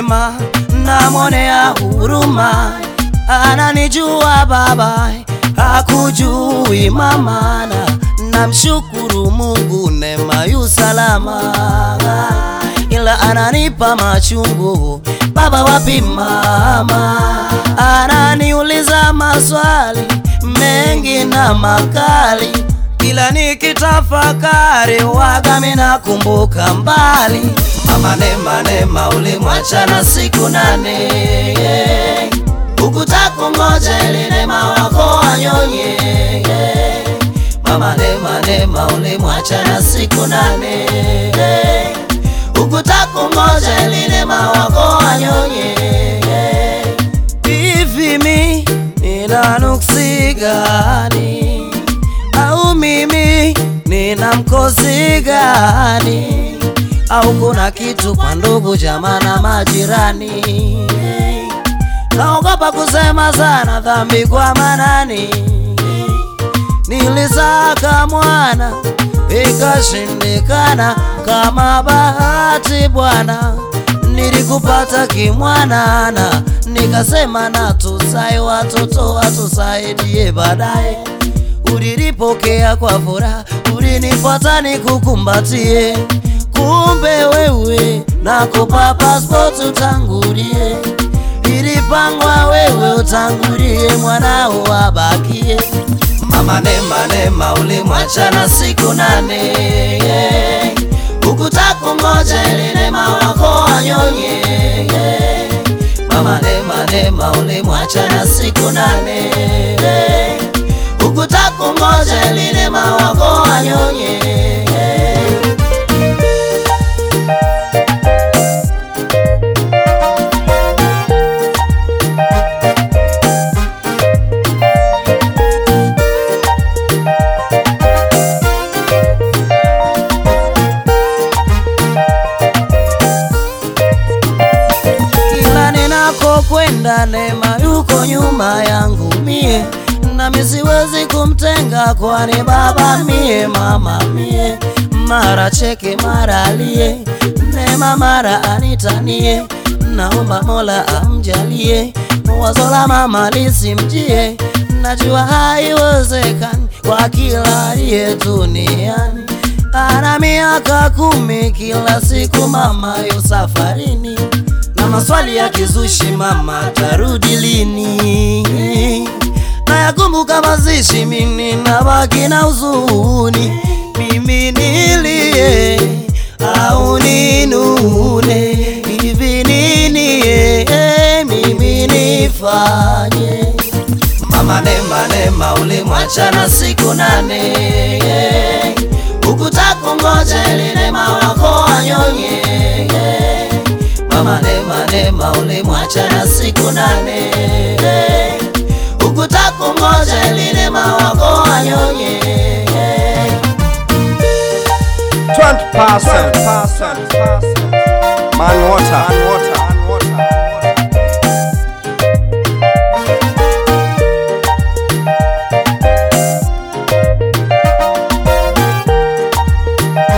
Neema namwonea huruma, ananijua baba, hakujui mama, na namshukuru Mungu, Neema yu salama, ila ananipa machungu baba, wapi mama? Ananiuliza maswali mengi na makali, ila nikitafakari waga minakumbuka mbali. Mama Neema, Neema ulimwacha na siku nane, ukutakungoja ili Neema wako wanyonye. Mama Neema, Neema ulimwacha na siku nane, ukutakungoja ili Neema wako wanyonye. Hivi mi nina nuksi gani? Au mimi nina mkosi gani? Au kuna kitu kwa ndugu jamaa na majirani? Naogopa kusema sana dhambi kwa manani. Nilisaka mwana ikashindikana, kama bahati Bwana nilikupata kimwanana, nikasema na tusae watoto watusaidie baadaye. Ulilipokea kwa furaha, ulinifuata nikukumbatie, kumbe wewe nakupa passport utangulie, ilipangwa wewe utangulie, mwanao wabakie. Mama Neema, Neema ulimwacha na siku nane, ukutakungoja ili Neema wako wanyonye. Mama Neema, Neema ulimwacha na siku nane, ukutakungoja ili Neema wako wanyonye. Kila ninakokwenda Neema yuko nyuma yangu mie, nami siwezi kumtenga, kwani baba mie, mama mie, mara cheke mara alie, Neema mara anitanie, naomba Mola amjalie, wazo la mama lisimjie, najua haiwezekani kwa kila aliye duniani. Ana miaka kumi, kila siku mama yu safarini na maswali ya kizushi, mama tarudi lini? Nayakumbuka mazishi, mimi nabaki na huzuni, mimi nilie au ninune? Hivi nini eh, mimi nifanye? Mama Neema, Neema ulimwacha na siku nane, ukutakungoja ili Neema wako wanyonye. Mama Neema, Neema ulimwacha na siku nane, ukutakungoja ili Neema wako wanyonye. 20% man water. Man water.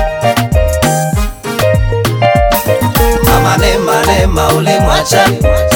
Mama Neema, Neema ulimwacha